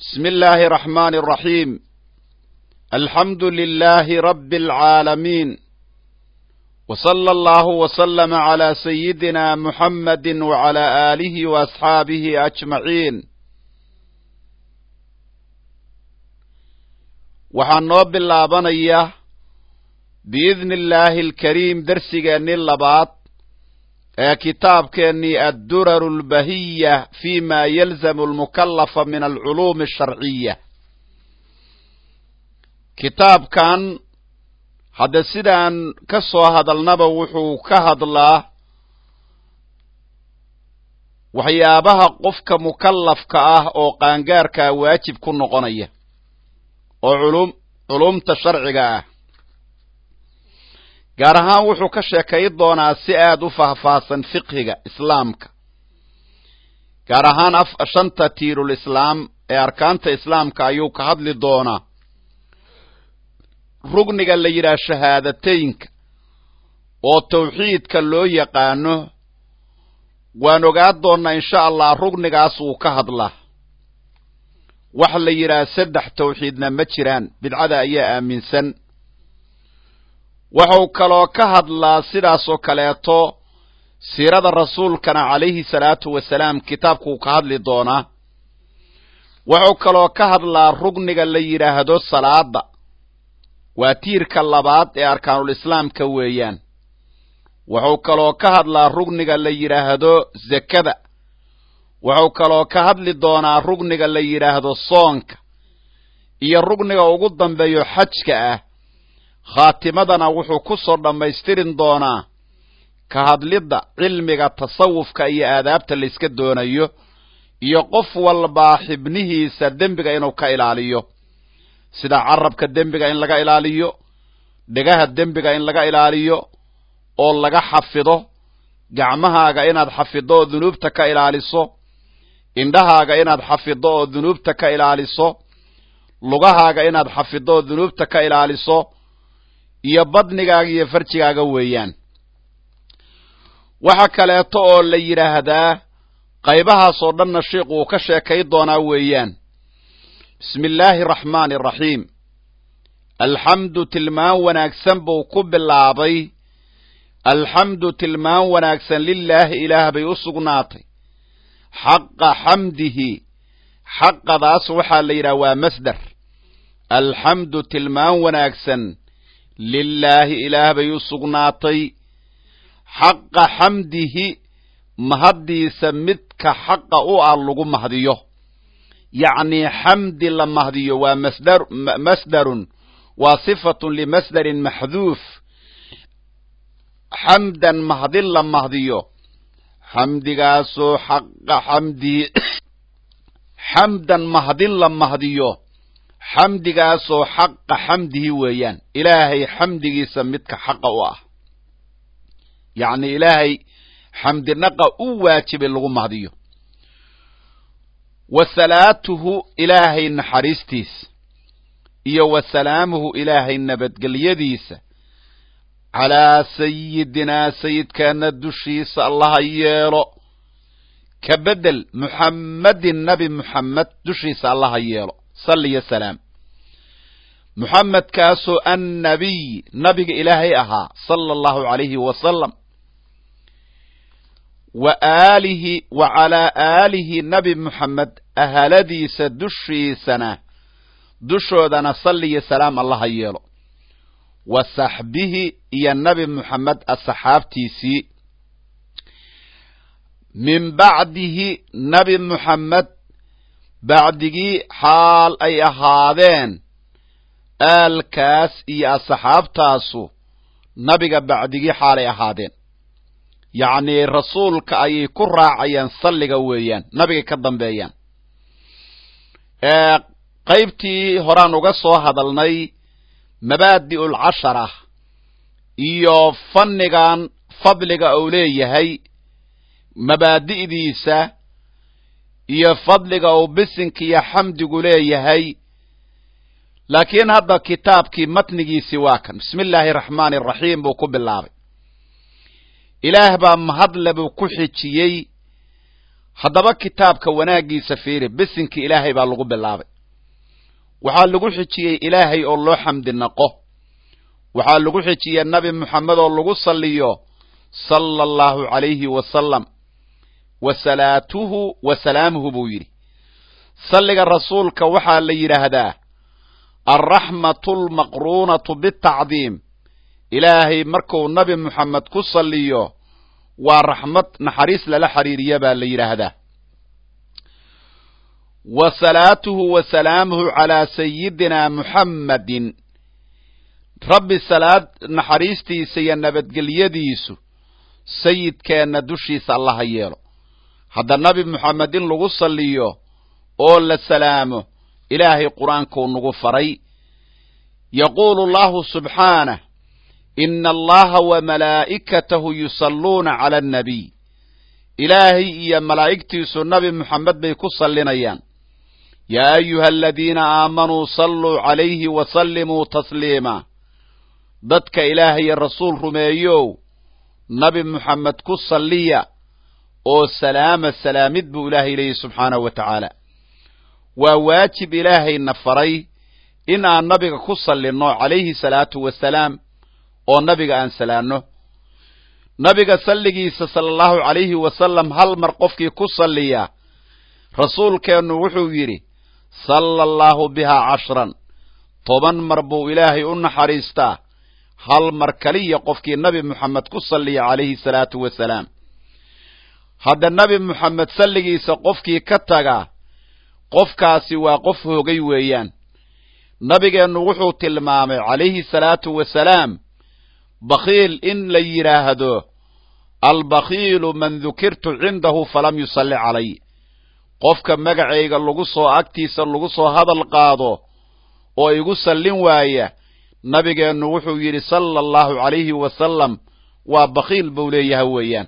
بسم الله الرحمن الرحيم الحمد لله رب العالمين وصلى الله وسلم على سيدنا محمد وعلى آله وأصحابه أجمعين waxaan noo bilaabanayaa biidni illaahi alkariim dersigeennii labaad ee kitaabkeennii adduraru albahiya fi ma yalzamu almukallafa min alculuumi asharciya kitaabkan hadda sidaan ka soo hadalnaba wuxuu ka hadlaa waxyaabaha qofka mukallafka ah oo qaangaarkaa waajib ku noqonaya oo culum culumta sharciga ah gaar ahaan wuxuu ka sheekay doonaa si aada u faahfaahsan fiqhiga islaamka gaar ahaan shanta tiirul islaam ee arkaanta islaamka ayuu ka hadli doonaa rugniga la yidhaah shahaadateynka oo tawxiidka loo yaqaano waan ogaan doonnaa insha allah rugnigaas wuu ka hadlaa wax la yidhaah saddex tawxiidna ma jiraan bidcada ayaa aaminsan wuxuu kaloo ka hadlaa sidaasoo kaleeto siirada rasuulkana calayhi salaatu wasalaam kitaabkuu ka hadli doonaa wuxuu kaloo ka hadlaa rugniga la yidhaahdo salaada waa tiirka labaad ee arkaanul islaamka weeyaan wuxuu kaloo ka hadlaa rugniga la yidhaahdo zakada wuxuu kaloo ka hadli doonaa rugniga la yidhaahdo soonka iyo rugniga ugu dambeeyo xajka ah khaatimadana wuxuu ku soo dhammaystirin doonaa ka hadlidda cilmiga tasawufka iyo aadaabta layska doonayo iyo qof walbaa xibnihiisa dembiga inuu ka ilaaliyo sida carabka dembiga in laga ilaaliyo dhegaha dembiga in laga ilaaliyo oo laga xafido gacmahaaga inaad xafiddo oo dunuubta ka ilaaliso indhahaaga inaad xafiddo oo dunuubta ka ilaaliso lugahaaga inaad xafiddo oo dunuubta ka ilaaliso iyo badnigaaga iyo farjigaaga weeyaan waxa kaleeto oo la yidhaahdaa qaybahaasoo dhanna sheikhu uu ka sheekay doonaa weeyaan bismi illaahi araxmaani araxiim alxamdu tilmaan wanaagsan buu ku bilaabay alxamdu tilmaan wanaagsan lilaahi ilaah bay u sugnaatay xaqa xamdihi xaqadaas waxaa la yidhaha waa masdar alxamdu tilmaan wanaagsan lilaahi ilaah bay u sugnaatay xaqa xamdihi mahaddiisa midka xaqa u ah lagu mahdiyo yacnii xamdi la mahdiyo waa masdar masdarun waa sifatun limasdarin maxduuf xamdan mahdin la mahdiyo xamdigaasoo xaqa xamdihi xamdan mahdin la mahdiyo xamdigaasoo xaqa xamdihi weeyaan ilaahay xamdigiisa midka xaqa u ah yacni ilaahay xamdinaqa u waajibay lagu mahdiyo wa salaatuhu ilaahay naxariistiisa iyo wa salaamuhu ilaahay nabadgelyadiisa calaa sayidinaa sayidkaana dushiisa allaha yeelo ka bedel muxammadin nabi muxammed dushiisa allaha yeelo salli yo salaam muxamedkaasoo annabiy nabiga ilaahay ahaa sala allahu calayhi wasalam wa aalihi wa calaa aalihi nabi muxamed ahaladiisa dushiisana dushoodana salliyo salaam allaha yeelo wa saxbihi iyo nabi muxamed asxaabtiisii min bacdihi nabi muxamed bacdigii xaal ay ahaadeen aalkaas iyo asxaabtaasu nabiga bacdigii xaalay ahaadeen yacnii rasuulka ayay ku raacayaan salliga weeyaan nabigay ka dambeeyaan qaybtii horaan uga soo hadalnay mabaadi'ul cashara iyo fannigan fadliga uu leeyahay mabaadi'diisa iyo fadliga uu bisinka iyo xamdigu leeyahay laakiin hadda kitaabkii matnigiisii waa kan bismi illaahi araxmaani araxiim buu ku bilaabay ilaah baa mahadle buu ku xijiyey haddaba kitaabka wanaaggiisa fiiri bisinka ilaahay baa lagu bilaabay waxaa lagu xijiyey ilaahay oo loo xamdi naqo waxaa lagu xijiyey nabi moxamed oo lagu salliyo sala allahu calayhi wasalam wa salaatuhu wa salaamuhu buu yidhi salliga rasuulka waxaa la yidhaahdaa alraxmatu almaqruunatu bitacdiim ilaahay markuu nabi moxamed ku salliyo waa raxmad naxariis lala xiriiriya baa la yidhaahdaa wa salaatuhu wa salaamuhu calaa sayidina muxammadin rabbi salaad naxariistiisa iyo nabadgelyadiisu sayidkeenna dushiisa allaha yeelo hadda nabi moxamed in lagu salliyo oo la salaamo ilaahay qur-aankuu nagu faray yaquulu allahu subxaanah ina allaha wa malaa'ikatahu yusalluuna cala annabiy ilaahay iyo malaa'igtiisu nabi moxamed bay ku sallinayaan yaa ayuha aladiina aamanuu salluu calayhi wa sallimuu tasliima dadka ilaahayo rasuul rumeeyow nabi moxamed ku salliya oo salaama salaamid buu ilaahay leeyahy subxaanahu wa tacaala waa waajib ilaahayna faray in aan nabiga ku sallinno calayhi salaatu wasalaam oo nabiga aan salaanno nabiga salligiisa sala allahu calayhi wasalam hal mar qofkii ku salliya rasuulkeennu wuxuu yidhi salla allaahu bihaa cashran toban mar buu ilaahay u naxariistaa hal mar kaliya qofkii nabi moxamed ku salliya calayhi salaatu wasalaam hadda nabi moxamed salligiisa qofkii ka taga qofkaasi waa qof hoogay weeyaan nabigeennu wuxuu tilmaamay calayhi salaatu wasalaam bakhiil in la yidhaahdo albakhiilu man dukirtu cindahu falam yusalli calay qofka magacayga lagu soo agtiisa lagu soo hadal qaado oo igu sallin waaya nabigeennu wuxuu yidhi sala allahu calayhi wasalam waa bakhiil buu leeyahay weeyaan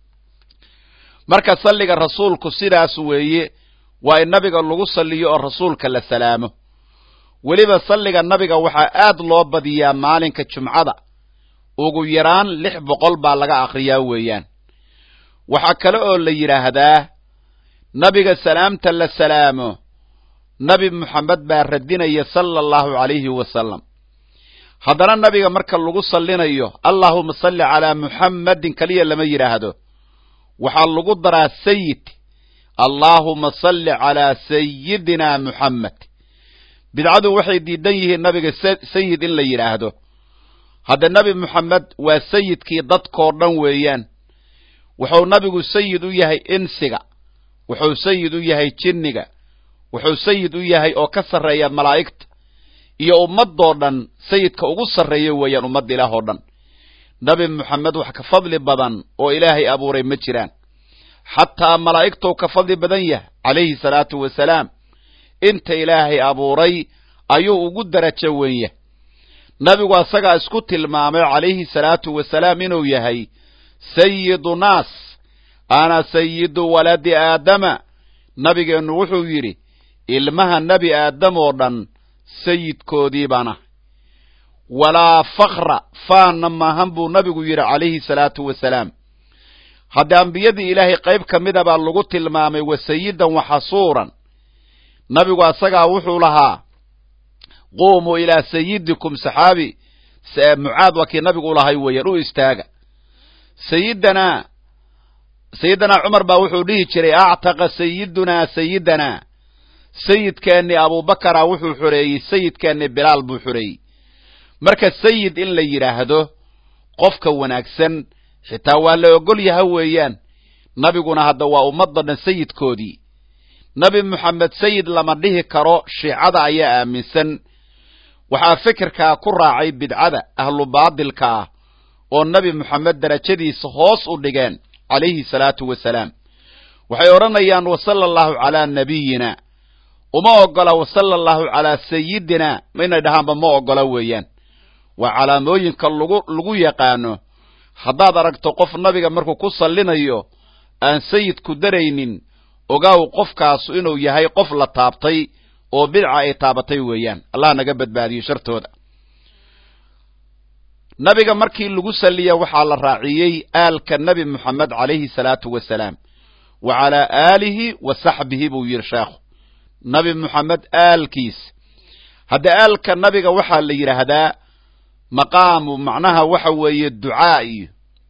marka salliga rasuulku sidaas weeye waa in nabiga lagu salliyo oo rasuulka la salaamo weliba salliga nabiga waxaa aad loo badiyaa maalinka jumcada ugu yaraan lix boqol baa laga akhriyaa weeyaan waxaa kale oo la yidhaahdaa nabiga salaamta la salaamo nabi moxamed baa radinaya sala allahu calayhi wasalam haddana nabiga marka lagu sallinayo allaahuma salli calaa muxammadin keliya lama yidhaahdo waxaa lagu daraa sayid allaahuma salli calaa sayidina muxammed bidcadu waxay diidan yihiin nabiga sayid in la yidhaahdo hadda nebi moxamed waa sayidkii dadkoo dhan weeyaan wuxuu nabigu sayid u yahay insiga wuxuu sayid u yahay jinniga wuxuu sayid u yahay oo ka sarreeya malaa'igta iyo ummadoo dhan sayidka ugu sarreeya weeyaan ummadda ilaah oo dhan nebi moxamed wax ka fadli badan oo ilaahay abuuray ma jiraan xataa malaa'igtou ka fadli badan yahay calayhi salaatu wasalaam inta ilaahay abuuray ayuu ugu darajo weyn yahay nabigu asagaa isku tilmaamay calayhi salaatu wasalaam inuu yahay sayidu naas ana sayidu waladi aadama nabigeennu wuxuu yidhi ilmaha nebi aadam oo dhan sayidkoodii baan ah walaa fakra faanna maahan buu nabigu yidhi calayhi salaatu wasalaam haddii ambiyadii ilaahay qayb ka mida baa lagu tilmaamay wa sayidan wa xasuuran nabigu asagaa wuxuu lahaa quumuu ilaa sayidikum saxaabi mucaad waa kii nabigu u lahay weeyaan u istaaga sayidana sayidana cumar baa wuxuu dhihi jiray actaqa sayidunaa sayidana sayidkeennii abubakara wuxuu xoreeyey sayidkeennii bilaal buu xoreeyey marka sayid in la yidhaahdo qofka wanaagsan xitaa waa la ogol yaha weeyaan nabiguna hadda waa ummadda dhan sayidkoodii nebi moxamed sayid lama dhihi karo shiicada ayaa aaminsan waxaa fikirkaa ku raacay bidcada ahlu baadilka ah oo nebi moxamed darajadiisa hoos u dhigeen calayhi salaatu wasalaam waxay odhanayaan wasala allahu calaa nabiyina uma ogola wasala allahu calaa sayidina inay dhahaanba ma ogola weeyaan waa calaamooyinka lagu lagu yaqaano haddaad aragto qof nabiga markuu ku sallinayo aan sayidku daraynin ogaaw qofkaasu inuu yahay qof la taabtay oo bidca ay taabatay weeyaan allah naga badbaadiyo shartooda nabiga markii lagu salliya waxaa la raaciyey aalka nebi moxamed calayhi salaatu wasalaam wa calaa aalihi wa saxbihi buu yidhi sheekhu nabi moxamed aalkiis hadda aalka nabiga waxaa la yidhaahdaa maqaamu macnaha waxa weeye ducaa iyo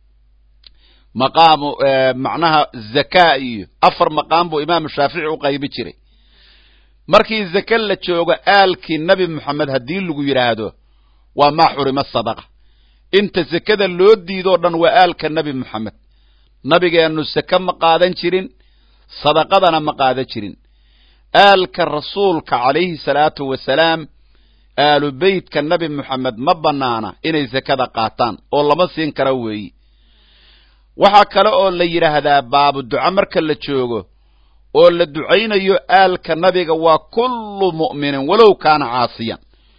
maqaamu macnaha zakaa iyo afar maqaam buu imaamu shaafici u qaybi jiray markii zake la joogo aalkii nebi moxamed haddii lagu yidhaahdo waa maa xurima sadaqa inta sekada loo diidoo dhan waa aalka nebi moxamed nabigeennu seke ma qaadan jirin sadaqadana ma qaadan jirin aalka rasuulka calayhi salaatu wasalaam aalu beytka nebi moxamed ma bannaana inay sekada qaataan oo lama siin kara weeyi waxaa kale oo la yidhaahdaa baabu duco marka la joogo oo la ducaynayo aalka nabiga waa kullu mu'minin walow kaana caasiyan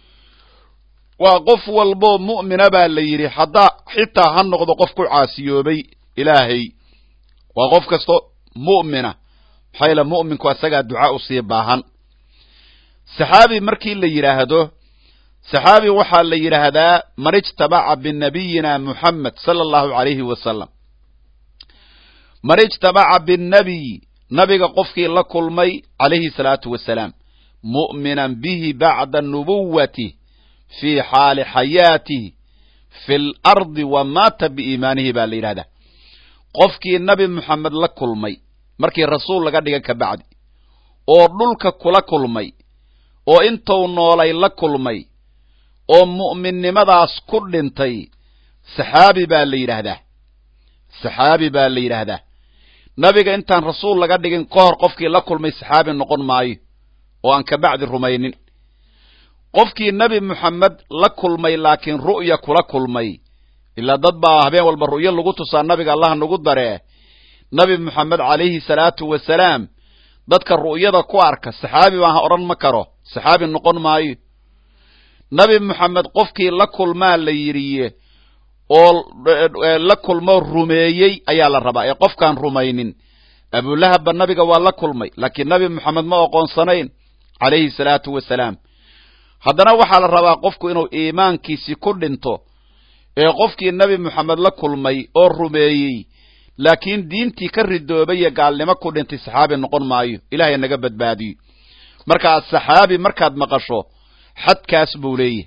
waa qof walboo mu'mina baa la yidhi haddaa xitaa ha noqdo qof ku caasiyoobay ilaahay waa qof kasto mu'mina maxaa yaele mu'minku asagaa duca u sii baahan saxaabi markii la yidhaahdo saxaabi waxaa la yidhaahdaa man ijtabaca binabiyina muxamed sala allahu calayhi wasalam man ijtabaca binnabiy nabiga qofkii la kulmay calayhi salaatu wasalaam mu'minan bihi bacda nubuwatih fii xaali xayaatih fi lardi wa maata biiimaanihi baa la yidhahdaa qofkii nabi moxamed la kulmay markii rasuul laga dhiga ka bacdi oo dhulka kula kulmay oo intuu noolay la kulmay oo mu'minnimadaas ku dhintay saxaabi baa la yidhaahdaa saxaabi baa la yidhaahdaa nabiga intaan rasuul laga dhigin ka hor qofkii la kulmay saxaabi noqon maayo oo aan ka bacdi rumaynin qofkii nebi moxamed la kulmay laakiin ru'ya kula kulmay ilaa dad baa habeen walba ru'yo lagu tusaa nabiga allah nagu daree nabi moxamed calayhi salaatu wasalaam dadka ru'yada ku arka saxaabi baan odhan ma karo saxaabi noqon maayo nabi moxamed qofkii la kulmaa la yidhiye oo la kulmo rumeeyey ayaa la rabaa ee qofkaan rumaynin abulahabba nabiga waa la kulmay laakiin nabi moxamed ma oqoonsanayn calayhi salaatu wasalaam haddana waxaa la rabaa qofku inuu iimaankiisii ku dhinto ee qofkii nebi moxamed la kulmay oo rumeeyey laakiin diintii ka ridoobay iyo gaalnimo ku dhintay saxaabi noqon maayo ilaahay naga badbaadiyo markaa saxaabi markaad maqasho xadkaas buu leeyahy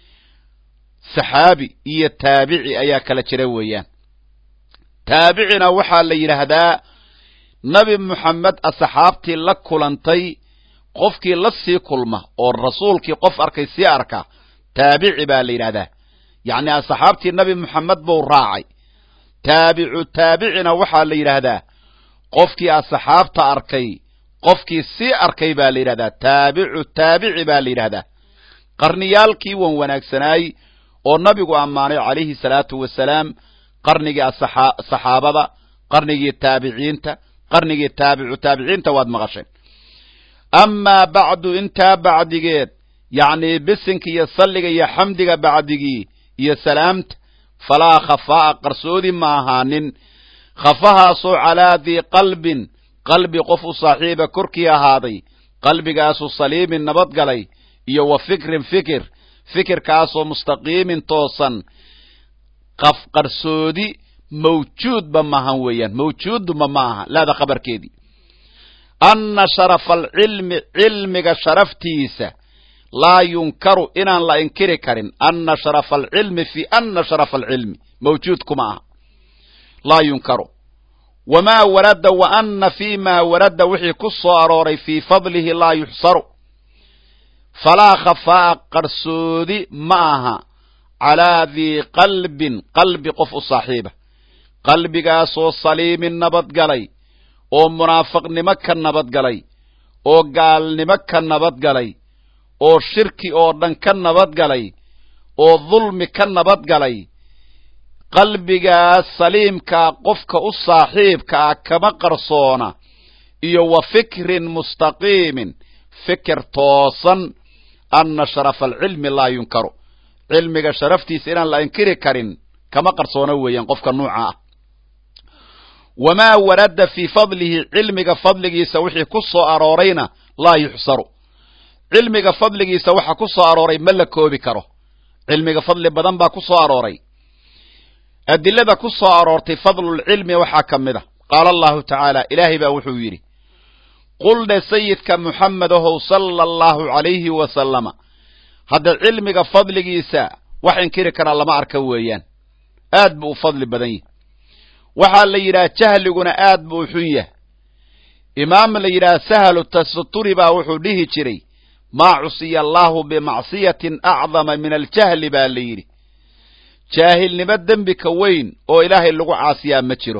saxaabi iyo taabici ayaa kala jira weeyaan taabicina waxaa la yidhaahdaa nebi moxamed asxaabtii la kulantay qofkii la sii kulma oo rasuulkii qof arkay sii arka taabici baa la yidhahdaa yacni asxaabtii nebi moxamed buu raacay taabicu taabicina waxaa la yidhaahdaa qofkii asxaabta arkay qofkii sii arkay baa la yidhahdaa taabicu taabici baa la yidhahdaa qarniyaalkii wan wanaagsanaay oo nabigu ammaanay calayhi salaatu wasalaam qarnigii saxaabada qarnigii taabiciinta qarnigii taabicu taabiciinta waad maqasheen amaa bacdu intaa bacdigeed yacnii bisinka iyo salliga iyo xamdiga bacdigii iyo salaamta falaa khafaa'a qarsoodi ma ahaanin khafahaasoo calaa dii qalbin qalbi qof u saaxiiba korkii ahaaday qalbigaasu saliimin nabadgalay iyo wa fikrin fikir fikirkaasoo mustaqiimin toosan qaf qarsoodi mawjuudba maahan weeyaan mawjuuduma ma aha laada khabarkeedii anna sharafa alcilmi cilmiga sharaftiisa laa yunkaru inaan la inkiri karin anna sharafa alcilmi fi anna sharafa alcilmi mawjuud kuma aha laa yunkaru wamaa warada wa anna fii maa warada wixii ku soo arooray fii fadlihi laa yuxsaru falaa khafaa'a qarsoodi ma aha calaa dii qalbin qalbi qof u saaxiiba qalbigaasoo saliimin nabadgalay oo munaafiqnimo ka nabadgalay oo gaalnimo ka nabadgalay oo shirki oo dhan ka nabadgalay oo dulmi ka nabadgalay qalbigaas saliimkaa qofka u saaxiibka ah kama qarsoona iyo wa fikrin mustaqiimin fikir toosan anna sharafa alcilmi laa yunkaru cilmiga sharaftiisa inaan la inkiri karin kama qarsoona weeyaan qofka nuuca ah wamaa warada fii fadlihi cilmiga fadligiisa wixii ku soo aroorayna laa yuxsaru cilmiga fadligiisa waxa ku soo arooray ma la koobi karo cilmiga fadli badan baa ku soo arooray adilada ku soo aroortay fadlulcilmi waxaa ka mid a qaala allahu tacaala ilaahay baa wuxuu yidhi qul dhe sayidka muxamed ahow sala allahu calayhi wasalama hadda cilmiga fadligiisa wax inkiri karaa lama arka weeyaan aad buu u fadli badan yahay waxaa la yidhaha jahliguna aad buu u xun yahay imaam la yidhaha sahlu tasaturi baa wuxuu dhihi jiray maa cusiya allaahu bimacsiyatin acdama min aljahli baa la yidhi jaahilnimo dembi ka weyn oo ilaahay lagu caasiyaa ma jiro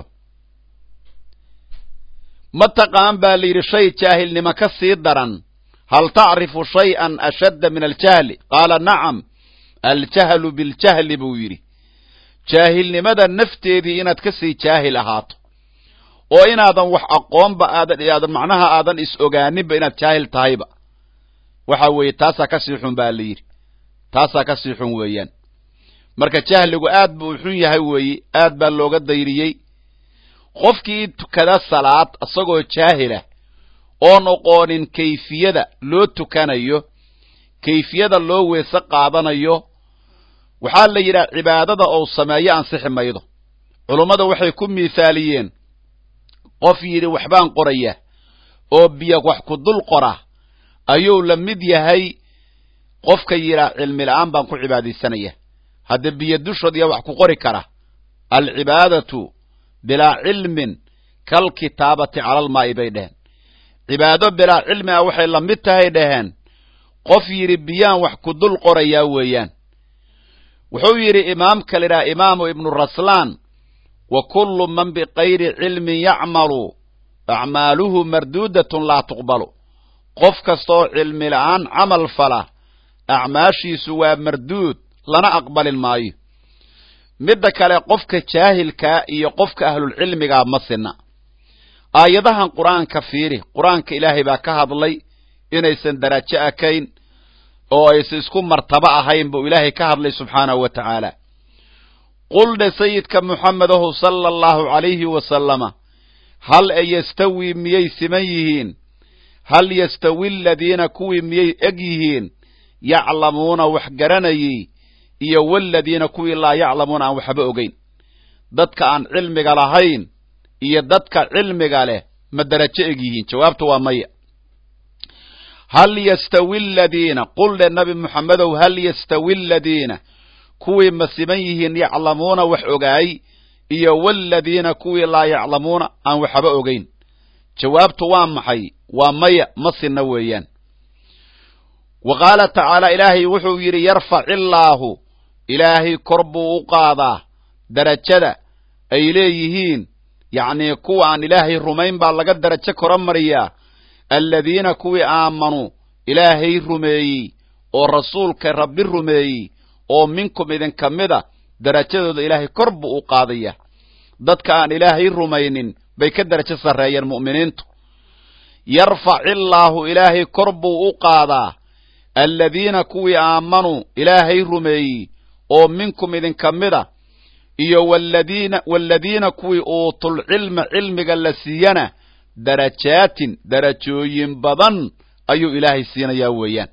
ma taqaan baa la yidhi shay jaahilnimo ka sii daran hal tacrifu shay'an ashadda min aljahli qaala nacam aljahlu biljahli buu yidhi jaahilnimada nafteedii inaad ka sii jaahil ahaato oo inaadan wax aqoonba aadan aadan macnaha aadan is ogaaninba inaad jaahil tahayba waxa weeye taasaa ka sii xun baa la yidhi taasaa ka sii xun weeyaan marka jahligu aad buu u xun yahay weeye aad baa looga dayriyey qofkii tukada salaad isagoo jaahilah oon oqoonin kayfiyada loo tukanayo kayfiyada loo weese qaadanayo waxaa la yidhaha cibaadada ou sameeyo ansixi maydo culummada waxay ku miithaaliyeen qof yidhi waxbaan qoraya oo biyo wax ku dul qora ayuu la mid yahay qofka yidhaah cilmi la'aan baan ku cibaadaysanaya hadda biyo dushood yaa wax ku qori kara alcibaadatu bilaa cilmin kalkitaabati cala almaa'i bay dheheen cibaado bilaa cilmi ah waxay la mid tahay dhaheen qof yidhi biyaan wax ku dul qorayaa weeyaan wuxuu yidhi imaamka la idhaha imaamu ibnu raslaan wa kullu man bikayri cilmin yacmalu acmaaluhu marduudatun laa tuqbalu qof kastaoo cilmi la'aan camal fala acmaashiisu waa marduud lana aqbalin maayo midda kale qofka jaahilkaa iyo qofka ahlulcilmigaa ma sinna aayadahan qur-aanka fiiri qur-aanka ilaahay baa ka hadlay inaysan darajo akayn oo aysan isku martabo ahayn buu ilaahay ka hadlay subxaanahu wa tacaala quldhe sayidka muxamedahu sala allahu calayhi wasalama hal e yastawi miyay siman yihiin hal yastawi aladiina kuwii miyay eg yihiin yaclamuuna wax garanayey iyo waladiina kuwii laa yaclamuuna aan waxba ogeyn dadka aan cilmiga lahayn iyo dadka cilmiga leh ma darajo eg yihiin jawaabtu waa maya hal yastawi aladiina quldhe nabi muxamedow hal yastawi aladiina kuwii ma siman yihiin yaclamuuna wax ogaay iyo waladiina kuwii laa yaclamuuna aan waxba ogeyn jawaabtu waa maxay waa maya ma sinna weeyaan wa qaala tacaala ilaahay wuxuu yidhi yarfac illaahu ilaahay kor buu u qaadaa darajada ay leeyihiin yacnii kuwa aan ilaahay rumayn baa laga darajo kora mariyaa aladiina kuwii aamanuu ilaahay rumeeyey oo rasuulka rabbi rumeeyey oo minkum idinka mida darajadooda ilaahay kor buu u qaadaya dadka aan ilaahay rumaynin bay ka darajo sarreeyeen mu'miniintu yarfac illaahu ilaahay kor buu u qaadaa aladiina kuwii aamanuu ilaahay rumeeyey oo minkum idinka mida iyo waladiina waladiina kuwii uutulcilma cilmiga la siiyana darajaatin darajooyin badan ayuu ilaahay siinayaa weeyaan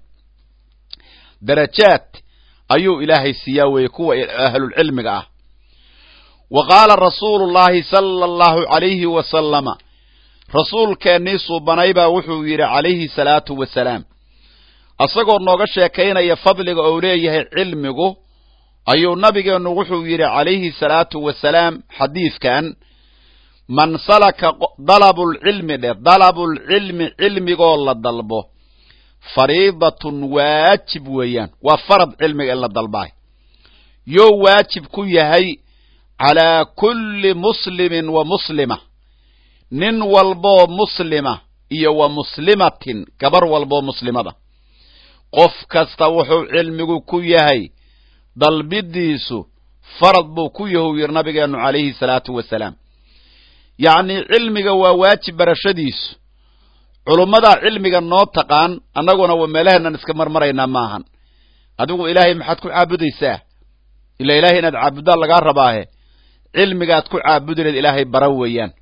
darajaad ayuu ilaahay siiyaa weeye kuwa ahlulcilmiga ah wa qaala rasuulu llaahi sala allahu calayhi wasalama rasuulkeennii suubanay baa wuxuu yidhi calayhi salaatu wasalaam asagoo nooga sheekaynaya fadliga ou leeyahay cilmigu ayuu nabigeennu wuxuu yidhi calayhi salaatu wasalaam xadiidkan man salaka dalabulcilmi dheh dalabulcilmi cilmigoo la dalbo fariidatun waajib weeyaan waa farad cilmiga in la dalbaay yoo waajib ku yahay calaa kulli muslimin wa muslima nin walboo muslima iyo wa muslimatin gabar walboo muslimada qof kasta wuxuu cilmigu ku yahay dalbidiisu farad buu ku yahu yidhi nabigeennu calayhi salaatu wasalaam yacnii cilmiga waa waajib barashadiisu culummadaa cilmiga noo taqaan annaguna waa meelaheennan iska marmaraynaa maahan adigu ilaahay maxaad ku caabudaysaa ila ilaahay inaad caabuddaa lagaa rabaahe cilmigaad ku caabudi leed ilaahay bara weeyaan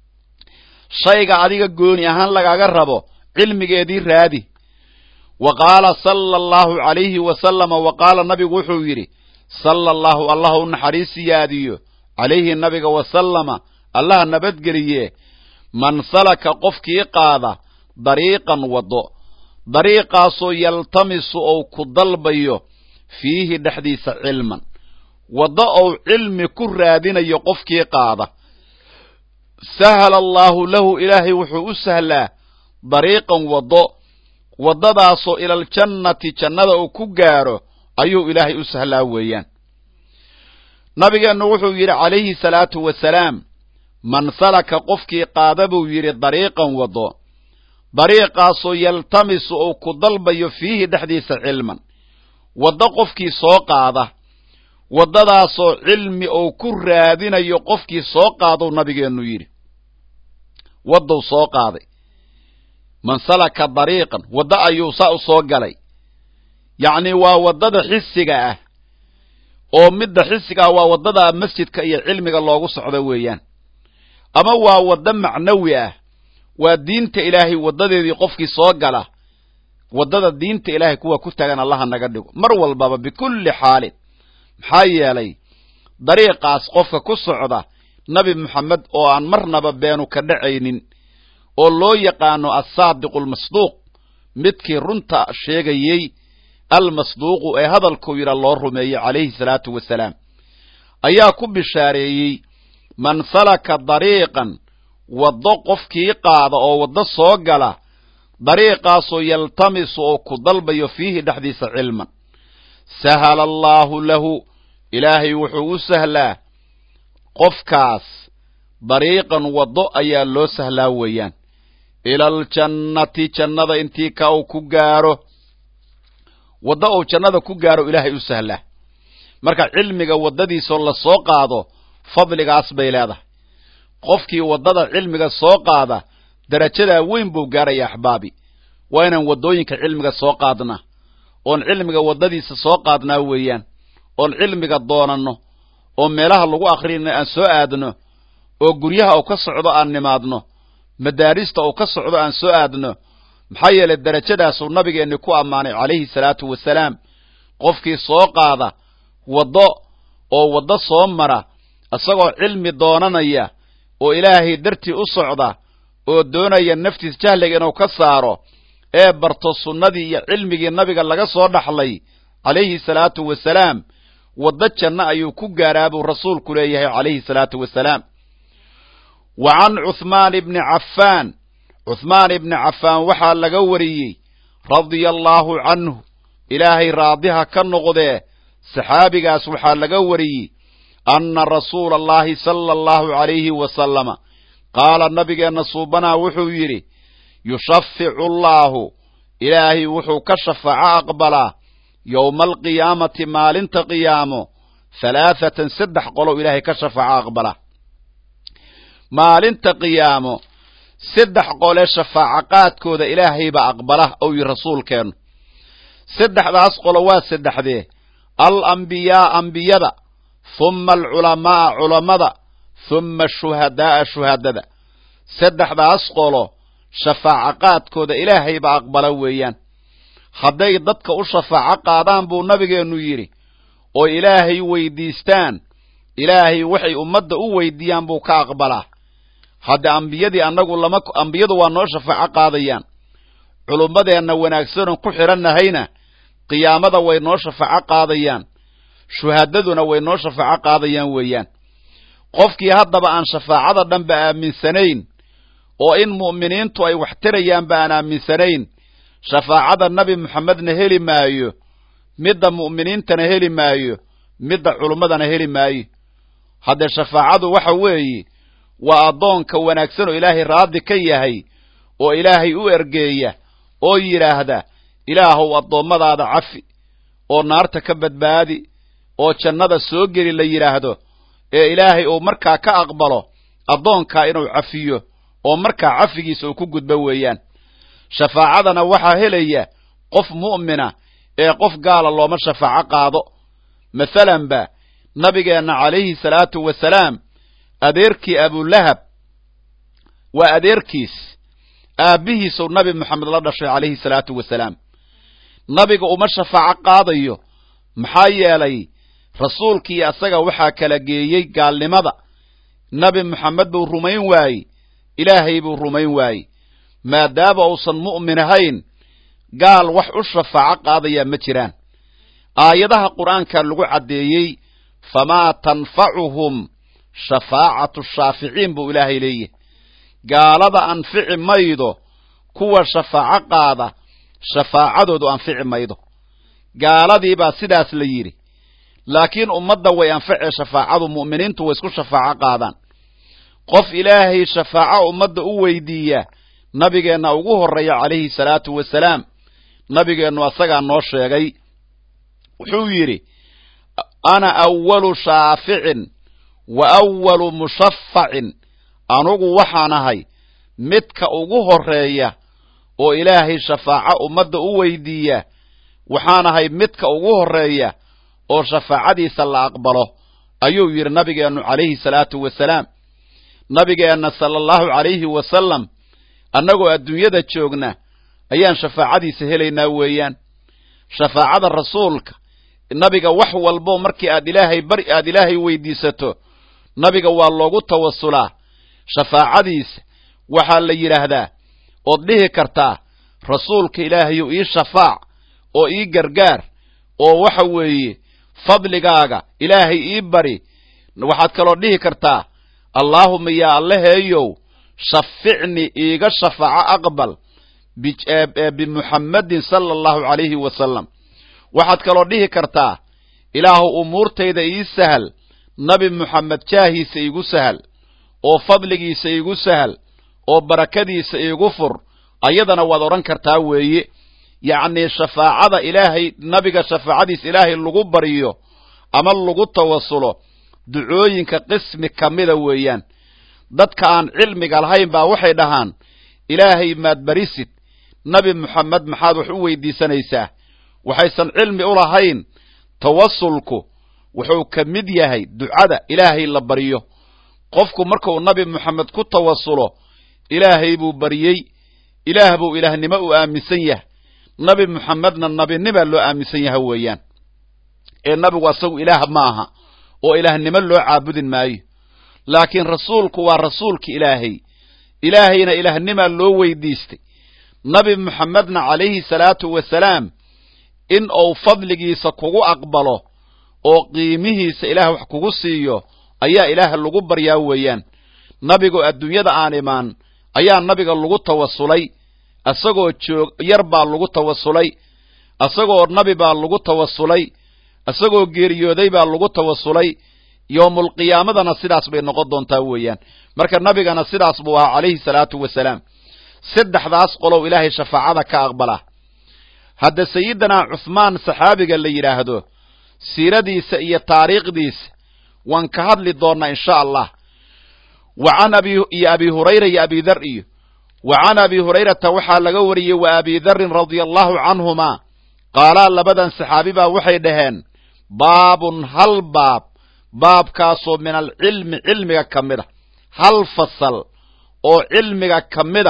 shayga adiga gooni ahaan lagaaga rabo cilmigeedii raadi wa qaala sala allahu calayhi wasalama wa qaala nabigu wuxuu yidhi sala allahu allah u naxariis siyaadiyo calayhi nabiga wasalama allaha nabadgeliye man salaka qofkii qaada dariiqan waddo dariiqaasoo yaltamisu ou ku dalbayo fiihi dhexdiisa cilman waddo ou cilmi ku raadinayo qofkii qaada sahala allaahu lahu ilaahay wuxuu u sahlaa dariiqan waddo waddadaasoo ilaljannati jannada uu ku gaaro ayuu ilaahay u sahlaa weeyaan nabigeennu wuxuu yidhi calayhi salaatu wasalaam man salaka qofkii qaada buu yidhi dariiqan waddo dariiqaasoo yaltamisu uu ku dalbayo fiihi dhexdiisa cilman waddo qofkii soo qaada waddadaasoo cilmi uu ku raadinayo qofkii soo qaadou nabigeennu yidhi waddou soo qaaday man salaka dariiqan waddo ayuu saa u soo galay yacnii waa waddada xisiga ah oo midda xisiga ah waa waddada masjidka iyo cilmiga loogu socdo weeyaan ama waa waddo macnawi ah waa diinta ilaahay waddadeedii qofkii soo gala waddada diinta ilaahay kuwa ku tagan allaha naga dhigo mar walbaba bikulli xaalin maxaa yeelay dariiqaas qofka ku socda nabi moxamed oo aan marnaba beenu ka dhacaynin oo loo yaqaano assaadiqu almasduuq midkii runta sheegayey almasduuqu ee hadalkuu yidha loo rumeeyey calayhi salaatu wasalaam ayaa ku bishaareeyey man salaka dariiqan waddo qofkii qaada oo waddo soo gala dariiqaasoo yaltamisu oo ku dalbayo fiihi dhexdiisa cilman sahala allaahu lahu ilaahay wuxuu u sahlaa qofkaas dariiqan waddo ayaa loo sahlaa weeyaan ila aljannati jannada intii ka uu ku gaaro waddo uu jannada ku gaaro ilaahay u sahlaa marka cilmiga waddadiisoo la soo qaado fadligaas bay leedahay qofkii waddada cilmiga soo qaada darajadaa weyn buu gaaraya axbaabi waa inaan waddooyinka cilmiga soo qaadnaa oon cilmiga waddadiisa soo qaadnaa weeyaan oon cilmiga doonanno oo meelaha lagu akhriyana aan soo aadno oo guryaha uu ka socdo aan nimaadno madaarista uu ka socdo aan soo aadno maxaa yeelay darajadaasuu nabigeenni ku ammaanay calayhi salaatu wasalaam qofkii soo qaada waddo oo waddo soo mara isagoo cilmi doonanaya oo ilaahay dartii u socda oo doonaya naftiis jahliga inuu ka saaro ee barto sunnadii iyo cilmigii nabiga laga soo dhaxlay calayhi salaatu wasalaam waddo janno ayuu ku gaaraa buu rasuulku leeyahay calayhi salaatu wasalaam wa can cuhmaan ibni cafaan cuhmaan ibni cafaan waxaa laga wariyey radia allaahu canhu ilaahay raadiha ka noqdee saxaabigaas waxaa laga wariyey anna rasuula allahi sala allahu calayhi wasalama qaala nabigeenna suubanaa wuxuu yidhi yushaficu allaahu ilaahay wuxuu ka shafaaco aqbalaa yowma alqiyaamati maalinta qiyaamo halaathatan saddex qolow ilaahay ka shafaaco aqbalaa maalinta qiyaamo saddex qole shafaaco qaadkooda ilaahaybaa aqbala ou yihi rasuulkeennu saddexdaas qolo waa saddexdee al ambiyaa ambiyada humma alculamaa'a culammada humma ashuhadaa'a shuhadada saddexdaas qolo shafaaco qaadkooda ilaahaybaa aqbala weeyaan hadday dadka u shafaaco qaadaan buu nabigeennu yidhi oo ilaahay weydiistaan ilaahay waxay ummadda u weydiiyaan buu ka aqbalaa hadda ambiyadii annagu lama ambiyadu waa noo shafaaco qaadayaan culummadeenna wanaagsanon ku xidhannahayna qiyaamada way noo shafaaco qaadayaan shuhadaduna way noo shafaaco qaadayaan weeyaan qofkii haddaba aan shafaacada dhanba aaminsanayn oo in mu'miniintu ay wax tirayaanba aan aaminsanayn shafaacada nebi moxamedna heli maayo midda mu'miniintana heli maayo midda culummadana heli maayo haddee shafaacadu waxa weeye waa addoonka wanaagsan oo ilaahay raadi ka yahay oo ilaahay u ergeeya oo yidhaahda ilaahow addoommadaada cafi oo naarta ka badbaadi oo jannada soo geli la yidhaahdo ee ilaahay uu markaa ka aqbalo addoonkaa inuu cafiyo oo markaa cafigiisa uu ku gudbo weeyaan shafaacadana waxaa helaya qof mu'mina ee qof gaala looma shafaaco qaado masalanba nabigeenna calayhi salaatu wasalaam adeerkii abulahab waa adeerkiis aabbihiisuu nabi moxamed la dhashay calayhi salaatu wasalaam nabiga uma shafaaco qaadayo maxaa yeelay rasuulkii asaga waxaa kala geeyey gaalnimada nabi moxamed buu rumayn waayey ilaahay buu rumayn waayey maadaama uusan mu'min ahayn gaal wax u shafaaco qaadayaa ma jiraan aayadaha qur'aanka lagu caddeeyey famaa tanfacuhum shafaacatu shaaficiin buu ilaahay leeyahy gaalada anfici maydo kuwa shafaaco qaada shafaacadoodu anfici maydo gaaladii baa sidaas la yidhi laakiin ummadda way anficee shafaacadu mu'miniintu way isku shafaaco qaadaan qof ilaahay shafaaco ummadda u weydiiya nabigeenna ugu horreeya calayhi salaatu wasalaam nabigeennu asagaa noo sheegay wuxuu yidhi ana awalu shaaficin wa awalu mushafacin anugu waxaan ahay midka ugu horreeya oo ilaahay shafaaco ummadda u weydiiya waxaan ahay midka ugu horreeya oo shafaacadiisa la aqbalo ayuu yidhi nabigeennu calayhi salaatu wasalaam nabigeenna sala allahu calayhi wasalam annagoo adduunyada joogna ayaan shafaacadiisa helaynaa weeyaan shafaacada rasuulka nabiga wax walbo markii aad ilaahay bari aad ilaahay weydiisato nabiga waa loogu tawasulaa shafaacadiisa waxaa la yidhaahdaa ood dhihi kartaa rasuulka ilaahayu ii shafaac oo ii gargaar oo waxa weeye fadligaaga ilaahay ii bari waxaad kaloo dhihi kartaa allaahuma yaa allaheeyow shaficni iiga shafaaco aqbal bimuxammadin sala allahu calayhi wasalam waxaad kaloo dhihi kartaa ilaahu umuurtayda ii sahal nabi muxamed jaahiisa iigu sahal oo fadligiisa iigu sahal oo barakadiisa iigu fur ayadana waad odhan kartaa weeye yacnii shafaacada ilaahay nabiga shafaacadiisa ilaahay lagu baryo ama lagu tawasulo ducooyinka qismi ka mida weeyaan dadka aan cilmiga lahayn baa waxay dhahaan ilaahay maad barisid nabi moxamed maxaad wax u weydiisanaysaa waxaysan cilmi u lahayn tawasulku wuxuu ka mid yahay ducada ilaahay la baryo qofku markuu nabi moxamed ku tawasulo ilaahay buu baryey ilaah buu ilaahnimo u aaminsan yahay nabi moxamedna nabinimaa loo aaminsan yaha weeyaan ee nabigu asagu ilaah ma aha oo ilaahnimo loo caabudin maayo laakiin rasuulku waa rasuulka ilaahay ilaahayna ilaahnimaa loo weydiistay nabi moxamedna calayhi salaatu wasalaam in uu fadligiisa kugu aqbalo oo qiimihiisa ilaah wax kugu siiyo ayaa ilaah lagu baryaa weeyaan nabigoo adduunyada aan imaan ayaa nabiga lagu tawasulay isagoo joog yar baa lagu tawasulay isagoo nabi baa lagu tawasulay isagoo geeriyooday baa lagu tawasulay yowmulqiyaamadana sidaas bay noqon doontaa weeyaan marka nabigana sidaas buu ahaa calayhi salaatu wasalaam saddexdaas qolow ilaahay shafaacada ka aqbala hadda sayidinaa cuhmaan saxaabiga la yidhaahdo siiradiisa iyo taariikhdiisa waan ka hadli doonnaa insha allah wa can abi iyo abi hurayra iyo abi dar iyo wa can abi hurayrata waxaa laga wariyey wa abi darin radia allahu canhumaa qaalaa labadan saxaabi baa waxay dhaheen baabun hal baab baabkaasoo min alcilmi cilmiga ka mid a hal fasal oo cilmiga ka mid a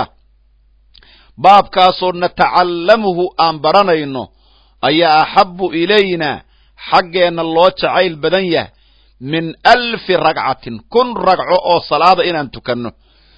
baabkaasoo natacallamuhu aan baranayno ayaa axabbu ilaynaa xaggeenna loo jacayl badan yahay min alfi ragcatin kun ragco oo salaada inaan tukanno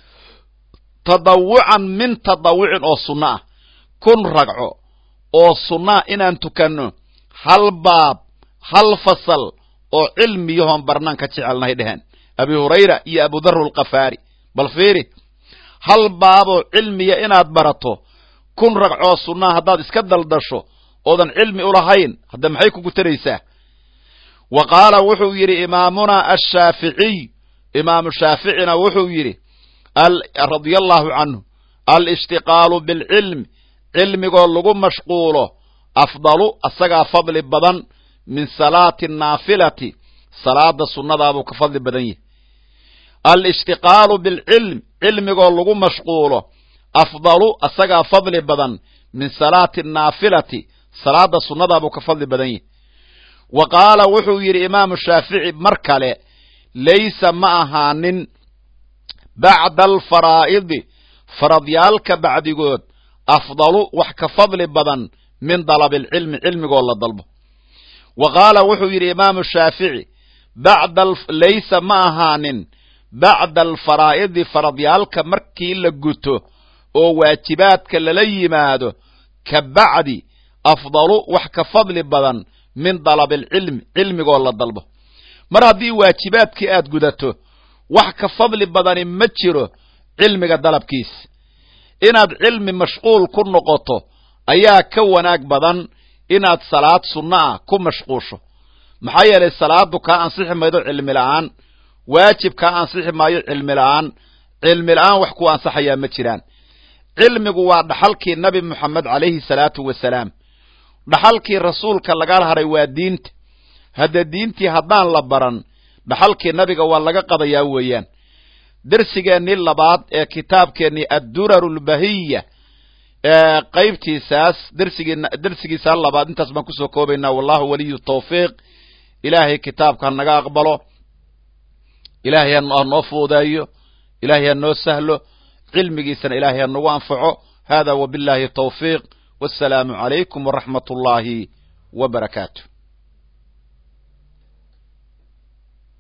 tadawucan min tadawucin oo sunno ah kun ragco oo sunnaa inaan tukanno hal baab hal fasal oo cilmiyahoon barnaan ka jecelnahay dheheen abi hurayra iyo abudaru alkafaari bal fiiri hal baaboo cilmiya inaad barato kun ragcoo sunnaa haddaad iska daldasho oodan cilmi u lahayn hadda maxay kugu taraysaa wa qaala wuxuu yidhi imaamunaa ashaaficiy imaamu shaaficina wuxuu yidhi radia allahu canhu alishtiqaalu bilcilmi cilmigoo lagu mashquulo afdalu asagaa fadli badan min salaati naafilati salaada sunnadaabuu ka fadli badan yahay alishtiqaalu bilcilm cilmigoo lagu mashquulo afdalu asagaa fadli badan min salaati naafilati salaada sunnadaabuu ka fadli badan yahay wa qaala wuxuu yidhi imaamu shaafici mar kale laysa ma ahaanin bacda alfaraa'idi faradyaalka bacdigood afdalu wax ka fadli badan min dalabi alcilmi cilmigoo la dalbo wa qaala wuxuu yidhi imaamu shaafici bacda laysa ma ahaanin bacda alfaraa'idi faradyaalka markii la guto oo waajibaadka lala yimaado ka bacdi afdalu wax ka fadli badan min dalabilcilmi cilmigoo la dalbo mar haddii waajibaadkii aad gudato wax ka fadli badani ma jiro cilmiga dalabkiis inaad cilmi mashquul ku noqoto ayaa ka wanaag badan inaad salaad sunno ah ku mashquusho maxaa yeelay salaadu kaa ansixi maydo cilmi la'aan waajib kaa ansixi maayo cilmi la'aan cilmi la'aan wax ku ansaxayaa ma jiraan cilmigu waa dhaxalkii nabi moxamed calayhi salaatu wasalaam dhaxalkii rasuulka lagala haray waa diinta hadda diintii haddaan la baran dhaxalkii nabiga waa laga qadayaa weeyaan dersigeennii labaad ee kitaabkeennii adduraru lbahiya ee qaybtiisaas dersigii dersigiisaa labaad intaas baan kusoo koobaynaa wallahu waliyu tawfiiq ilaahay kitaabka ha naga aqbalo ilaahay ha noo fuudeeyo ilaahay ha noo sahlo cilmigiisana ilaahay ha nagu anfaco hada wabillahi tawfiiq wassalaamu calaykum waraxmat ullaahi wa barakaatu